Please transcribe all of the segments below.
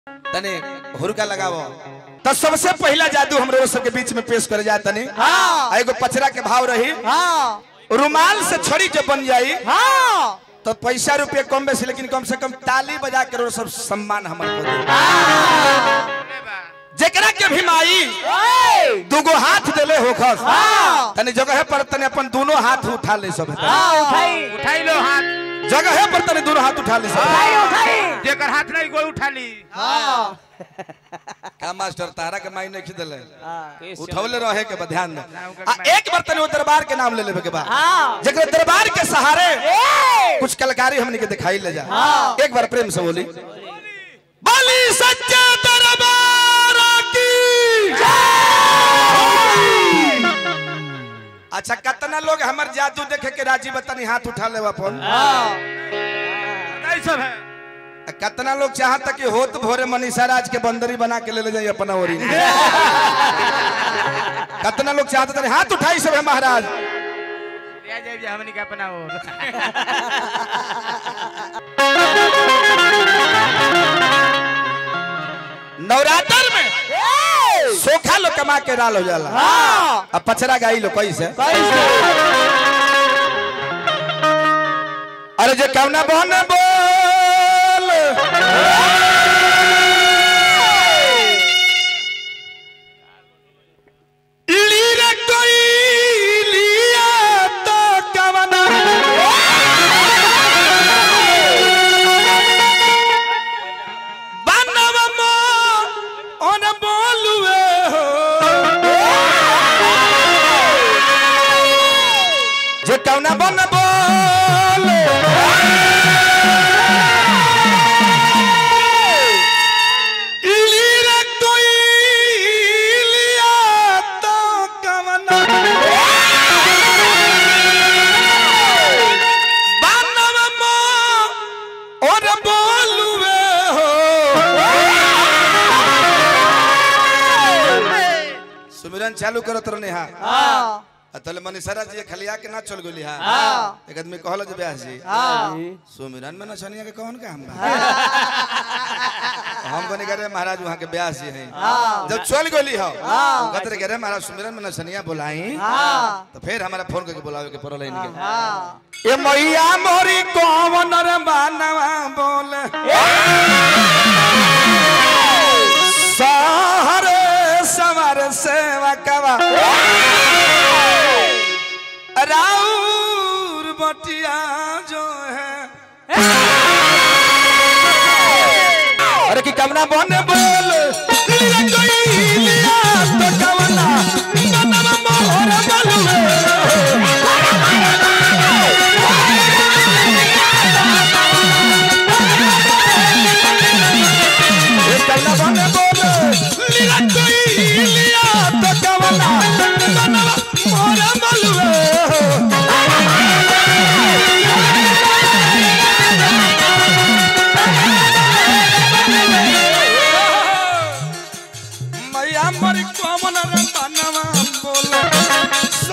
तने हुरका लगावो तो सबसे पहला जादू हम लोग सबके बीच में पेश करे जाए तनी हाँ। आ एगो पचरा के भाव रही हाँ रुमाल से छड़ी जब बन जाई हाँ तो पैसा रुपये कम बेसी लेकिन कम से कम ताली बजा के सब सम्मान हमर को दे जेकरा के भी माई ओए! दूगो हाथ देले होखस हाँ। तनी जगह पर तनी अपन दोनों हाथ उठा ले सब हाँ उठाई उठाई लो हाथ जगह पर तनी दोनों हाथ उठा ले सब उठाई उठाई जेकर हाथ नहीं कोई उठा ली हाँ का मास्टर तारा के माई नहीं खिदले हाँ उठौले रहे के बा ध्यान दे आ एक बार तनी वो दरबार के नाम ले लेबे के बा हाँ जेकरा दरबार के सहारे ए! कुछ कलाकारी हमनी के दिखाई ले जा हाँ। एक बार प्रेम से बोली बोली सच्चे दरबार की अच्छा कितना लोग हमर जादू देखे के राजी बतानी हाथ उठा ले अपन हाँ नहीं सब है आ कितना लोग चाहता कि होत भोरे मनीषा राज के बंदरी बना के ले ले जाइए अपना ओरी कितना लोग चाहता था हाथ उठाई सब है महाराज ले जाए हमनी का अपना और नवरात्र में ए! सोखा लोग कमा के डाल हो जाला हाँ अब पचरा गाई लो कैसे कैसे अरे जे कवना बन बोल लीरे कोई लिया तो कवना बनव मो ओन बोलुए हो जे कवना बन बोल लीरे कोई लिया तो कवना बनव मो और बोलुए हो सुमिरन चालू करत रहने हा हाँ तले मनीषरा जी खलिया के ना चल गेली हा हाँ एक आदमी कहल जे व्यास जी हाँ सुमिरन में नचनिया के कौन काम बा हम बने करे महाराज वहाँ के व्यास जी हैं हाँ जब चल गेली हो हाँ। कहते रहे महाराज सुमिरन में नचनिया बुलाई हाँ तो फिर हमारा फोन करके बुलावे के पड़ल इनके हाँ ये मैया मोरी कौन रे बानवा बोल सहरे सवर सेवा कवा राउर बटिया जो है अरे की कमना बन बोल लिया कोई लिया तो कवना बनवा मोहर बलुए ये कमना बन बोल लिया कोई लिया तो कवना बनवा मोहर बलुए मैया मरी कमन रे बनवा बोल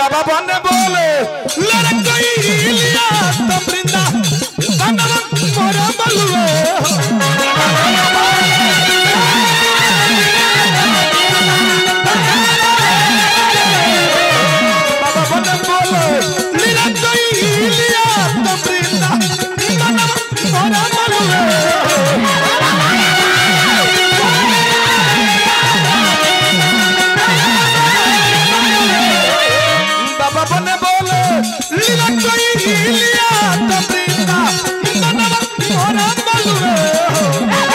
बाबा बने बोले लड़कई लिया तो वृंदा बनवा मोरा बलुए बाबा बने बोले लड़कई लिया तो वृंदा बनवा मोरा बलुए बाबा बने बोले लीला कोई लिया तो प्रीता मनवा मोरा बलुए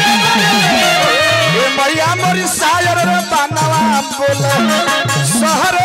ए मैया मोरी सायर रे बनवा बोले शहर